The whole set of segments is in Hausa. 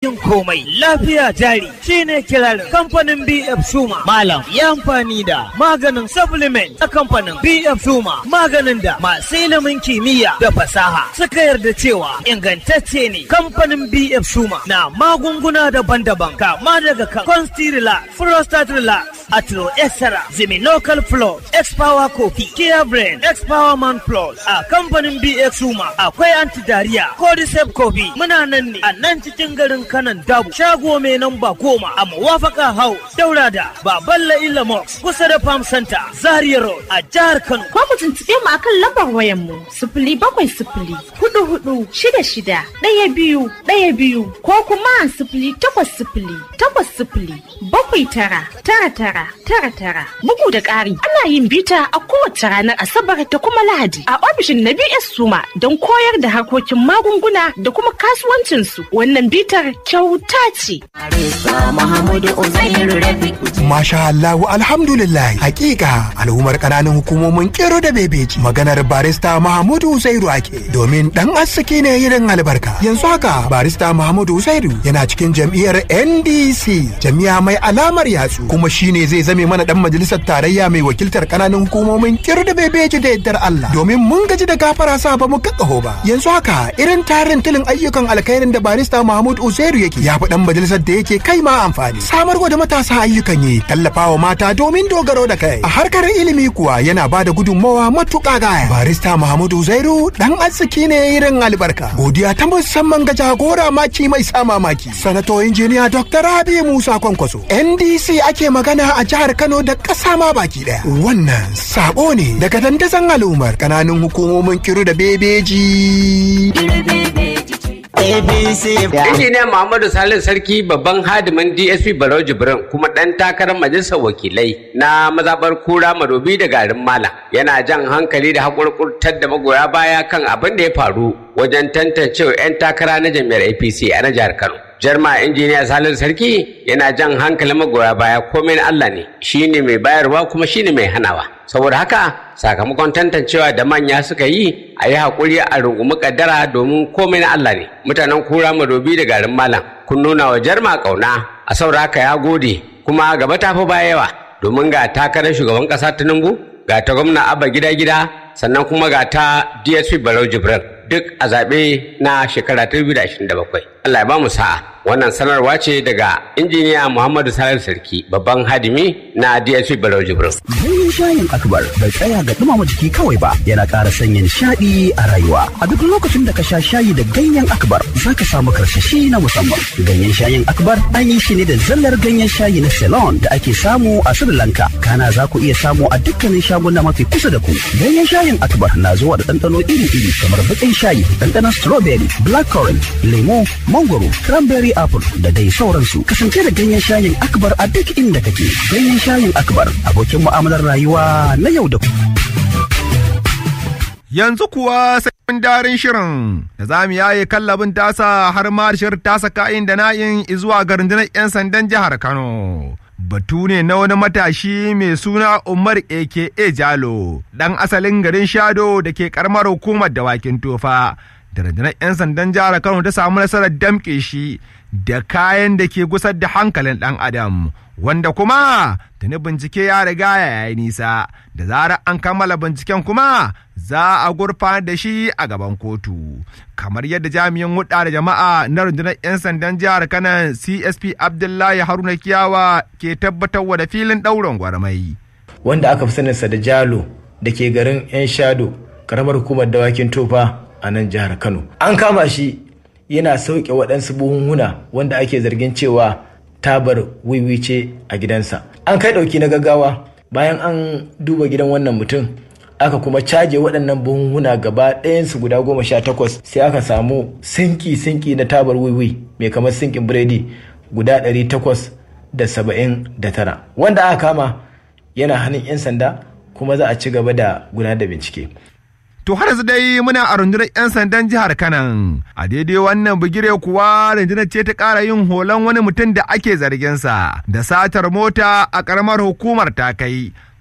maganin komai lafiya jari shine kirarin kamfanin BF Suma malam ya amfani da maganin supplement a kamfanin BF Suma maganin da masu ilimin kimiyya da fasaha suka yarda cewa ingantacce ne kamfanin BF Suma na magunguna daban-daban kama daga kan Constilla, Prostate Relax, Atro Extra, Ziminocal Plus, X-Power Coffee, Kia Brain, X-Power Man Plus a kamfanin BF Suma akwai anti-diarrhea, Cordyceps Coffee muna nan ne a nan cikin garin kanan dabu shago mai namba goma a mawafaka hau daura da baballa ilamox kusa da farm center zaria road a jihar kano Ko ku tuntuɓe mu akan lambar wayan mu sifili bakwai sifili hudu hudu shida shida ɗaya biyu ɗaya biyu ko kuma sifili takwas sifili takwas sifili bakwai tara tara tara tara tara. Bugu da ƙari ana yin bita a kowace ranar Asabar da kuma Lahadi a ofishin na BS Suma don koyar da harkokin magunguna da kuma kasuwancinsu. Wannan bitar kyauta ce. Masha Allahu alhamdulillah hakika al'ummar kananan hukumomin kero da bebeji maganar barista Mahamudu Uzairu ake domin dan arziki ne irin albarka yanzu haka barista Mahamudu Uzairu yana cikin jam'iyyar NDC jami'a mai alamar yatsu kuma shine zai zame mana dan majalisar tarayya mai wakiltar kananan hukumomin kero da bebeji da yaddar Allah domin mun gaji da gafara sa ba mu kakkaho ba yanzu haka irin tarin tilin ayyukan alkhairin da barista Mahamudu Uzairu yake ya fi dan majalisar da yake kai ma amfani samarwa da matasa ayyukan yi tallafawa mata domin dogaro da kai a harkar ilimi kuwa yana ba da gudunmawa matuƙa gaya barista Muhammadu Zairu dan arziki ne irin albarka godiya ta musamman ga jagora maki mai sa mamaki sanato injiniya Dr. Rabi Musa Kwankwaso NDC ake magana a jihar Kano da ƙasa ma baki ɗaya wannan sabo ne daga dandazon al'ummar ƙananan hukumomin kiru da bebeji Injiniya Muhammadu Salisu Sarki babban hadimin DSP Barau Jibrin kuma ɗan takarar majalisar wakilai na mazaɓar kura madobi da garin Malam yana jan hankali da haƙurƙurtar da magoya baya kan abin da ya faru wajen tantancewa 'yan takara na jami'ar APC a na jihar Kano. Jarma injiniya Salisu Sarki yana jan hankalin magoya baya komai na Allah ne shine mai bayarwa kuma shine mai hanawa. Saboda haka sakamakon tantancewa da manya suka yi a yi haƙuri a rungumi kaddara domin komai na Allah ne. Mutanen kura madobi da garin malam kun nuna wa jarma ƙauna a saboda haka ya gode kuma gaba ta fi baya yawa domin ga takarar shugaban ƙasa Tinubu ga ta gwamna Abba gida gida sannan kuma ga ta DSP Barau Jibrin duk a zaɓe na shekara 2027. Allah ya ba mu sa'a. Wannan sanarwa ce daga injiniya Muhammadu Salisu Sarki babban hadimi na DSP Barau Jibrin. Ganyen shayin akbar bai tsaya ga dumama jiki kawai ba yana ƙara sanya nishaɗi a rayuwa. A duk lokacin da ka sha shayi da ganyen akbar za ka samu karsashi na musamman. Ganyen shayin akbar an yi shi ne da zallar ganyen shayi na Ceylon da ake samu a Sri Lanka. Kana za ku iya samu a dukkanin shaguna mafi kusa da ku. Ganyen shayin akbar na zuwa da ɗanɗano iri-iri kamar baƙin shayi, ɗanɗanon strawberry, blackcurrant, lemo, mangoro, cranberry apple da dai sauransu. Kasance da ganyen shayin akbar a duk inda kake. Ganyen shayin akbar abokin mu'amalar rayuwa na yau da Yanzu kuwa sai darin shirin da za mu yaye kallabin tasa har ma shirin tasa ka'in da na'in zuwa ga rundunar 'yan sandan jihar Kano. Batu ne na wani matashi mai suna Umar aka Jalo, ɗan asalin garin Shado da ke karamar hukumar dawakin tofa. Da rundunar 'yan sandan jihar Kano ta samu nasarar damƙe shi da kayan da ke gusar da hankalin ɗan Adam. wanda kuma tuni bincike ya riga ya yi nisa da zarar an kammala binciken kuma za a gurfanar da shi a gaban kotu kamar yadda jami'in hudda da jama'a na rundunar 'yan sandan jihar kanan csp abdullahi haruna kiyawa ke tabbatarwa da filin ɗaurin gwarmai wanda aka fi saninsa da jalo da ke garin 'yan shado karamar hukumar dawakin tofa a nan jihar kano an kama shi yana sauke waɗansu buhunhuna wanda ake zargin cewa tabar wiwi ce a gidansa an kai ɗauki na gaggawa bayan an duba gidan wannan mutum aka kuma caje waɗannan buhunhuna gaba ɗayansu guda goma sha takwas sai aka samu sinki sinki na tabar wiwi mai kamar sinkin biredi guda ɗari takwas da saba'in da tara wanda aka kama yana hannun 'yan sanda kuma za a ci gaba da gudanar da bincike To har yanzu dai muna a rundunar 'yan sandan jihar Kanan. A daidai wannan bigire kuwa rundunar ce ta ƙara yin horon wani mutum da ake zarginsa da satar mota a ƙaramar hukumar ta kai.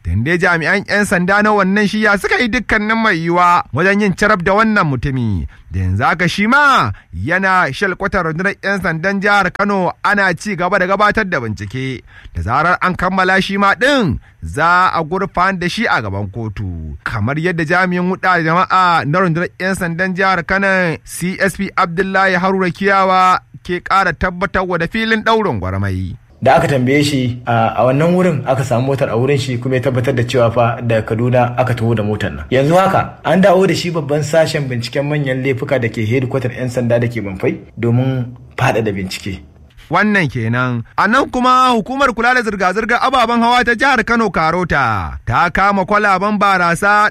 dai jami'an 'yan sanda na wannan shiya suka yi dukkanin mai yiwa wajen yin carab da wannan mutumi da yanzu haka shi ma yana shalkwatar rundunar 'yan sandan jihar kano ana ci gaba da gabatar da bincike da zarar an kammala shi ma ɗin za a gurfan da shi a gaban kotu kamar yadda jami'in huɗa jama'a na rundunar 'yan sandan jihar kano csp abdullahi haruna kiyawa ke ƙara tabbatarwa da filin ɗaurin gwarmai. da aka tambaye shi a wannan wurin aka samu motar a wurin shi kuma ya tabbatar da cewa fa daga kaduna aka taho da motar nan yanzu haka an dawo da shi babban sashen binciken manyan laifuka da ke hedikwatar 'yan sanda da ke banfai domin faɗaɗa bincike wannan kenan a nan kuma hukumar kula da zirga-zirgar ababen hawa ta jihar kano karota ta kama kwalaban barasa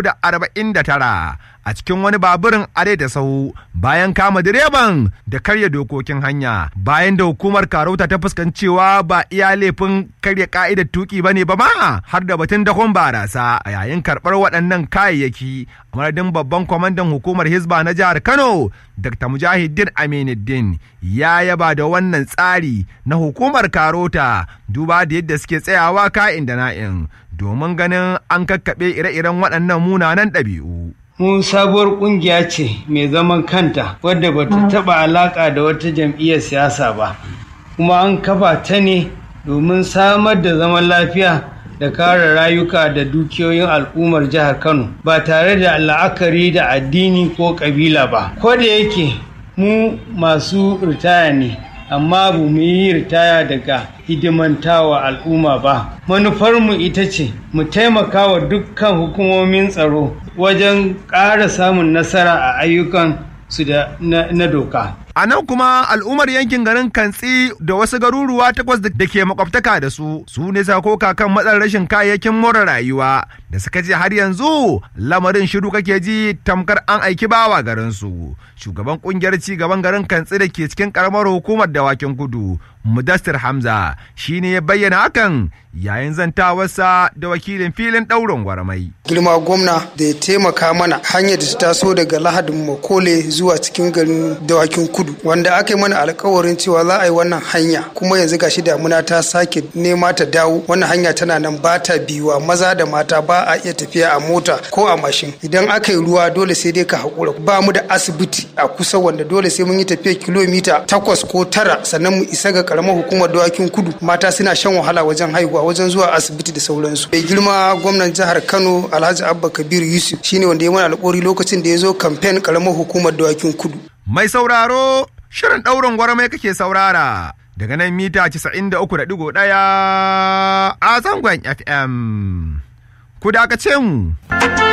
349 a cikin wani baburin are da sahu bayan kama direban da karya dokokin hanya bayan da hukumar karota ta fuskancewa ba iya laifin karya ka'idar tuki ba ne ba ma har da batun dakon barasa a yayin karɓar waɗannan kayayyaki a madadin babban kwamandan hukumar hisba na jihar kano dr mujahidin aminuddin ya yaba da wannan tsari na hukumar karota duba da yadda suke tsayawa ka'in da na'in domin ganin an kakkaɓe ire-iren waɗannan munanan ɗabi'u. mu sabuwar kungiya ce mai zaman kanta wadda bata taba alaka da wata jam'iyyar siyasa ba kuma an kafa ta ne domin samar da zaman lafiya da kare rayuka da dukiyoyin al'ummar jihar kano ba tare da la'akari da addini ko kabila ba ko da yake mu masu ritaya ne amma ba mu yi ritaya daga hidimantawa al'umma ba manufarmu ita ce mu taimaka wa dukkan hukumomin tsaro wajen ƙara samun nasara a ayyukan su da na doka A nan kuma al'ummar yankin garin Kantsi da wasu garuruwa takwas da ke makwabtaka da su su ne sakoka kan matsalar rashin kayayyakin more rayuwa da suka ce har yanzu lamarin shiru kake ji tamkar an aiki bawa garin su. Shugaban kungiyar ci gaban garin Kantsi da ke cikin karamar hukumar dawakin kudu Mudassir Hamza shi ne ya bayyana hakan yayin zantawarsa da wakilin filin ɗaurin gwarmai. Girma gwamna da ya taimaka mana hanyar da ta taso daga lahadin Makole zuwa cikin garin dawakin kudu wanda aka yi mana alkawarin cewa za a yi wannan hanya kuma yanzu gashi damuna ta sake nema ta dawo wannan hanya tana nan ba ta biyuwa maza da mata ba a iya tafiya a mota ko a mashin idan aka yi ruwa dole sai dai ka haƙura ba mu da asibiti a kusa wanda dole sai mun yi tafiya kilomita takwas ko tara sannan mu isa ga karamar hukumar dawakin kudu mata suna shan wahala wajen haihuwa wajen zuwa asibiti da sauransu mai girma gwamnan jihar kano alhaji abba kabiru yusuf shine wanda ya mana alƙawari lokacin da ya zo kamfen karamar hukumar dawakin kudu Mai sauraro, shirin ɗaurin gwarmai kake saurara daga nan mita 93.1 a zangon FM. Ku dakace mu.